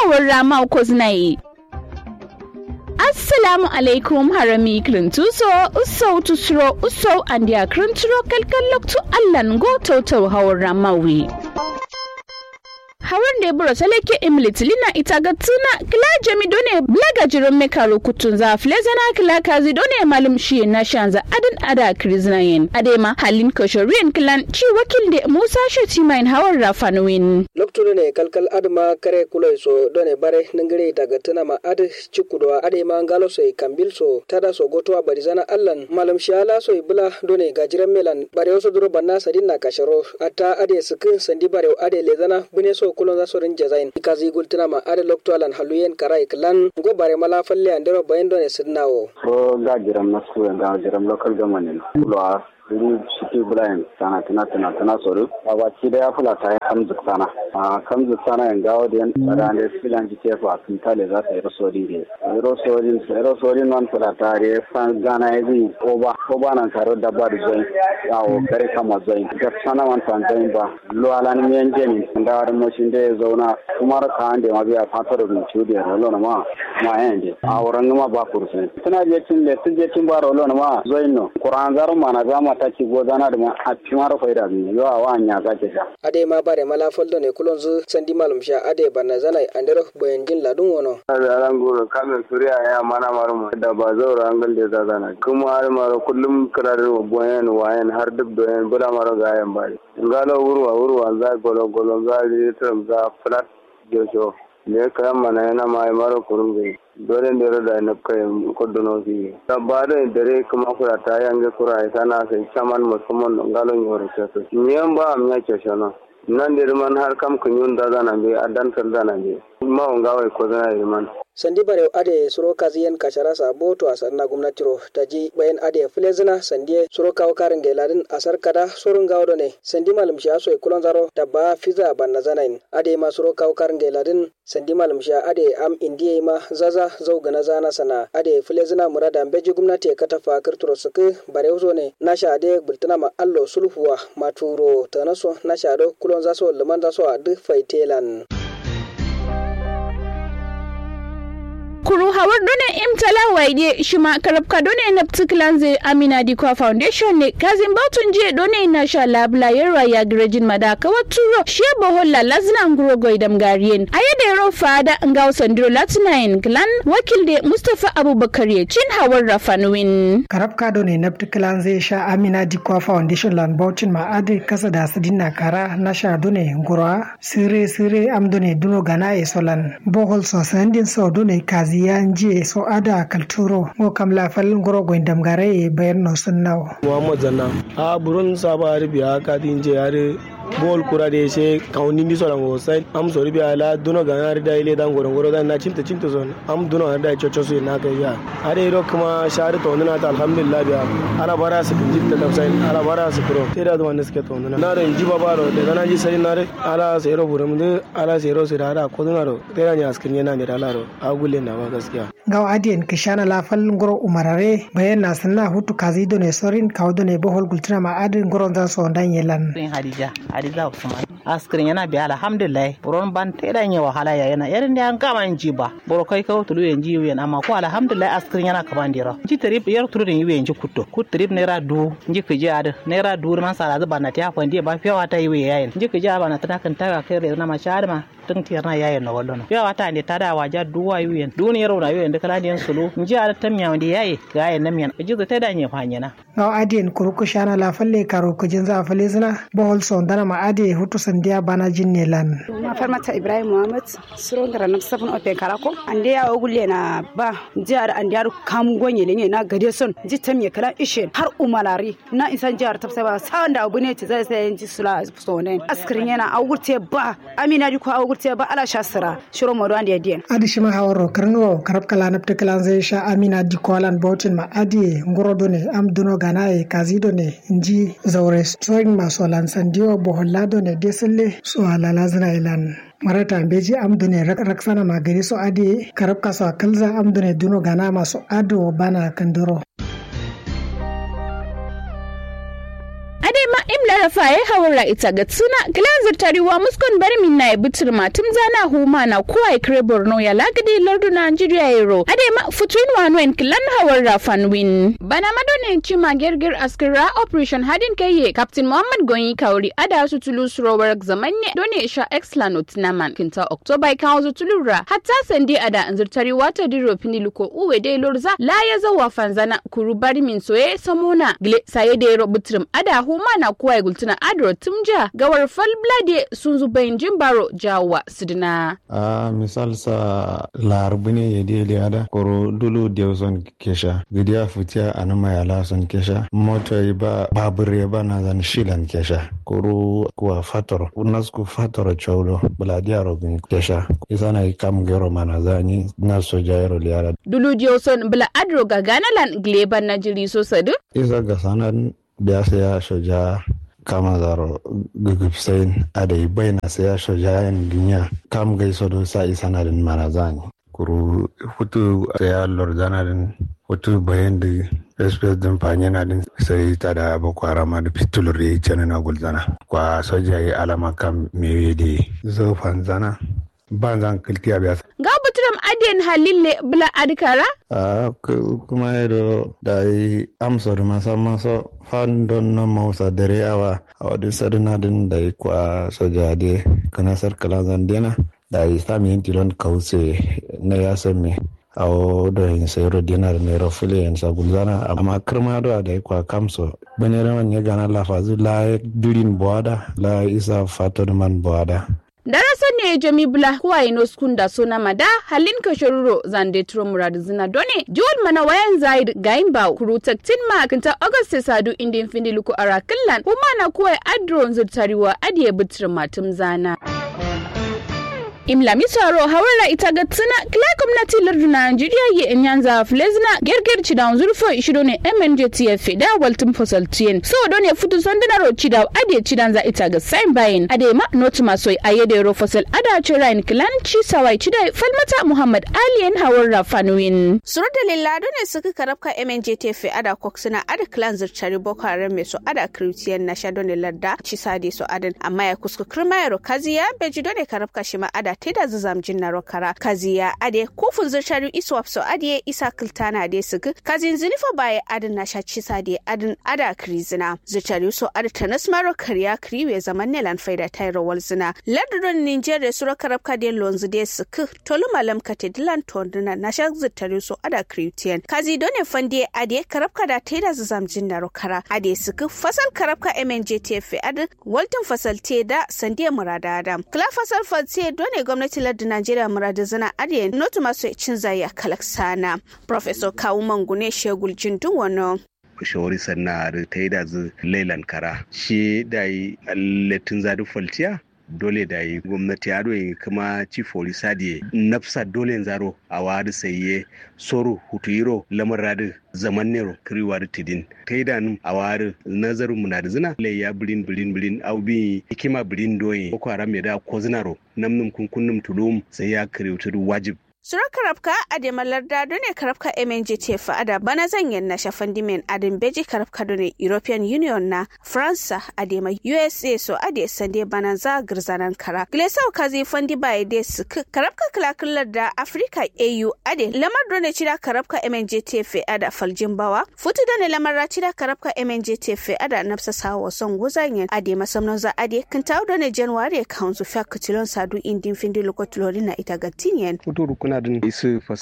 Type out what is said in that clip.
hawar rama ko zinayi. Assalamu alaikum harami krintuso uso tusro uso andia krinturo kalkal loktu allan go tautar hawar ramawi. hawan da ya bura salake imlit lina ita ga tuna kila jami done blaga jirin mekaro kutun za flezana kila kazi done malum shi na shanza adin ada kriznayin adema halin koshorian kilan ci wakil da musa shati main hawan rafanuwin loktude ne kalkal adma kare kuloi so done bare ningire daga tuna ma ad cikudwa adema ngalo so kambil so tada so gotowa barizana allan malum shala so bula done gajiran melan bare so duro banna sadin na kasharo ata ade sukin sandi bare ade lezana bune so kulon za sorin jazain ikazi gultina ma ade loktoalan haluyen karai klan go bare mala falle andero bayin done sidnawo so ga jiram na su ga jiram local government kulwa iri shiki brian sana tana tana tana soro baba ci da ya fula ta ya kamzu sana a kamzu sana yan gawo da yan tsara da filan ji tefa a kintale za ta yi rosori ne rosori rosori non fula ta re fan gana ya zai oba oba nan taro da ba da zai yawo kare kama zai ga sana man fan zai ba lo alan mi yan jeni da war mo shin da ya zauna kuma ka ande ma biya fatar da ci da rolo na ma ma yan je a wurin ma ba kursin tana je cin le tun je cin ba rolo na ma zai no qur'an zaru ma na gama ta ci gozana da ma a ci mara faida ne yo a wa nya ga ke ta ade ma bare mala foldo ne kulon zu sandi malum sha ade banna zanai andero boyen jin ladun wono da ran goro kamin suriya ya mana maru da ba zaura an galde da zana kuma har maro kullum kirarin boyen wayan har duk doyen bula maro ga yan bari ngalo wurwa wurwa za golo golo za ritrum za flat josho ne kayan mana yana mai maro kurun gai dole ne da na kai kodono fi da ba da dare kuma kura ta yange kura ita na sai chaman musamman ngalon yoro keso nyen ba am ya kesho no nan da man har kam kunyun da zana be adan tar zana be ma on gawai ko zana man sandi bare ade suro kaziyen kashara sa boto asar na gwamnatiro taji bayan ade filezina sandi suro kawo karin gailadin asar kada surun gawo ne sandi malum shi aso kulon zaro da ba fiza banna zanain ade ma suro kawo karin gailadin sandi malum shi ade am indiye ma zaza zau gana zana sana ade filezina murada beji gwamnati ka tafa kirturo suku bare uzo ne nasha ade bultuna ma allo sulhuwa maturo tanaso nasha do kulon zaso liman zaso a duk faitelan kuru hawar done imtala waide shi ma karabka done na ptiklanze amina dikwa foundation ne kazin batun je done na sha labla yarwa ya grejin madaka waturo shi boholla lazina nguro goidam gariyen ayade ro fada ngaw sandiro latinain glan wakil de mustafa abubakar ya cin hawar rafanwin karabka done na ptiklanze sha amina dikwa foundation lan bautin ma ade kasa da sidina kara na sha done nguro sire sire am done duno gana e solan bohol so sandin so done kazi ziyanji so ada kalturo ngo kam la fal ngoro go ndam gare bayan no sunnawo muhammad zanna a burun saba ribiya ka dinje yare bol kura de se kauni ndi so rango sai am so ribiya la duno ga na da ile dan goro goro dan na cinta cinta so am duno da chocho so na kai ya are ro kuma shari to na ta alhamdulillah biya ala bara su kin jitta da sai ala bara su kuro sai da wanda suke to na ro inji baba ro da na ji sai na re ala sai ro burum de ala sai ro sai da ko duna ro sai da nya askin yana da ala ro agule na ba gaskiya gaw adiyen kishana la fal ngoro umarare bayan na sanna hutu kazi do ne sorin kaw do ne bohol gultina ma adin ngoro dan so dan yelan hadija hadija usman askirin yana biya alhamdulillah buron ban ta idan ya wahala ya yana irin da an kama ji ba boro kai kawo tulu yan ji yan amma ko alhamdulillah askirin yana kaman dira ji trip yar tulu yan yan ji kutto kut trip naira du ji ka ji ad naira du man sala zuba na ta fandi ba fiyawa ta yi yayin ji ka ji ba na ta kan ta kai na ma shar ma tun tiyar na yayin na wallo fiyawa ta ne ta da waja duwa yuyen duniyar na yuyen da kala diyan sulu ji ad tam ya wanda yayi ga yayin nan yan ji ta da ne fanyana gaw adiyen kuruku shana la falle karo kujin za falle zina bohol so dana ma ade hutu sandiya bana jinne lan ma farmata ibrahim muhammad suron gara na sabon open karako ande ya ogulle na ba jihar ande ya kam gonye ne na gade son ji tam ya kala ishe har umalari na isan jihar tafsa ba sa da abu ne ci zai sai ji sula so ne askirin yana augurte ba amina di ko augurte ba ala shasira shiro modo ande dien adi shima hawro karno karab kala napte kala zai sha amina di ko alan bautin ma adi ngoro do ne am duno ganaye kazi do ne inji zaure soin maso lan sandiyo boholla do ne deselle so halala zina ilan marata beji amdune raksana magani so adi karab kaso kalza amdune duno gana maso ado bana kandoro adema imlara rafaye hawara ita ga tsuna kilan zirtariwa muskon bari min na bitir matum zana huma na kuwa ikre borno ya lagadi lardu nigeria yero ade ma futuin wanwen kilan hawara fanwin bana madone chima gerger askira operation hadin kaye captain muhammad gonyi kauri ada su tulu surowar zamanne done sha exclanot naman kinta october kawo su tulura hatta sandi ada zirtariwa ta diro piniluko uwe de lorza la ya zawa fanzana kuru bari min soye samona gile saye da yero butrim ada huma na kuwa gultuna adro tumja gawar fal blade sun zubayin jimbaro jawa sidina a misal sa larbune ya dele ada koro dulu dewson kesha gidiya futiya anama ya lason kesha moto ba babure ba na zan shilan kesha koro kuwa fator unasku fator chaulo buladiya robin kesha isana kam gero mana zani na soja yaro liara dulu dewson bula adro ga ganalan gleban na jiri so sadu isa ga sanan biya saya soja kama zaro gugupsain adai baina saya soja yan ginya kam gai sodo sa isa na din mana zani kuru hutu saya lor zana din hutu bayan da espes din fanye na din sai ta da boko haram da fitulur ya yi na gulzana kwa soja ya alama kam mewe da zofan zana ban zan kiltiya biya ga buturam adiyan halille bula adikara a kuma yado da yi amsar masa maso fan don na mausa dare awa a wadda saduna din da yi kwa soja de kana sarkala zandena da yi sami yin tilon kause na ya sami a wadda yin sayaro dinar naira fili yin sagulzana amma kirma da da yi kwa kamso bane raman ya gana lafazi la durin buwada la isa fato man buwada darasa ne jami bula kuwa ino skunda sona mada halin ka shoruro zande turo muradu zina done jiwal mana wayan zaid gayin ba kuru taktin ma kinta august sadu indin findi luku ara killan kuma na kuwa adron zurtariwa adiye bitir matum zana imla misaro hawara ita ga tsina kila gwamnati lardu Najeriya ye enyanza flezna gerger chidan zurfo ishido ne MNJTF da waltum fosal tien so do ne futu sondana ro chida ade chidan za ita ga sign bayin ade ma not masoi ayede ro fosal ada chirain kilan chi sawai chida falmata Muhammad Ali en hawara fanuin suru da lillado ne suka karabka MNJTF ada koksuna ada clan zurchari boko haram me so ada kritiyan na shado ne ladda chi sade so adan amma ya kusku kirma ro kaziya bejido ne karabka shima ada teda zazam jinna rokara kaziya ade kufun zirtari iswap so ade isa kiltana ade sugu kazin zinifa baye adin na shaci sade adin ada krizina zirtari so ade tanas maro kariya kriwe zaman ne lan faida tayro walzina ladron nigeria suro karabka de lonzu de suku tolu malam kate dilan tonduna na sha zirtari so ada kritian kazi done fande ade karabka da teda zazam jinna rokara ade suku fasal karabka mnjtf adin waltin fasal te da sandiya murada adam kla fasal fatse done gwamnati lardin Najeriya murada zana ariya notu masu cin zai a kalaksana. Professor Kawu Mangune Shegul Jindun wano. shawari sanna da ta yi da zu lailan kara shi da yi latin zadu falciya dole da yi gwamnati ya doyi kuma chief sadiye nafsa dole zaro a wadi saye soro hutuyiro lamar radu zaman nero kiriwa da tidin ta yi da nun a wadi nazarin mu na da zina lai ya birin birin birin au bi hikima birin doye ko haram ya da ko zinaro namnum kunkunnum tulum sai ya kiriwtu wajib Sura karabka a da malarda ne karabka MNJT fa'ada bana zanyen na shafan dimen adin beji karabka ne European Union na Faransa a da USA so a da sande bana za girzanan kara. Glesau kazi fandi ba da su karabka kalakullar da Africa AU a da lamar ne cida karabka MNJT fa'ada faljin bawa. Futu da ne lamar cida karabka MNJT fa'ada nafsa sawa son guzanyen a da masamman za a da kintawo da ne January kanzu fiya kutilon sadu indin findi lokotulori na ita gatiniyen. Futu rukuna din isu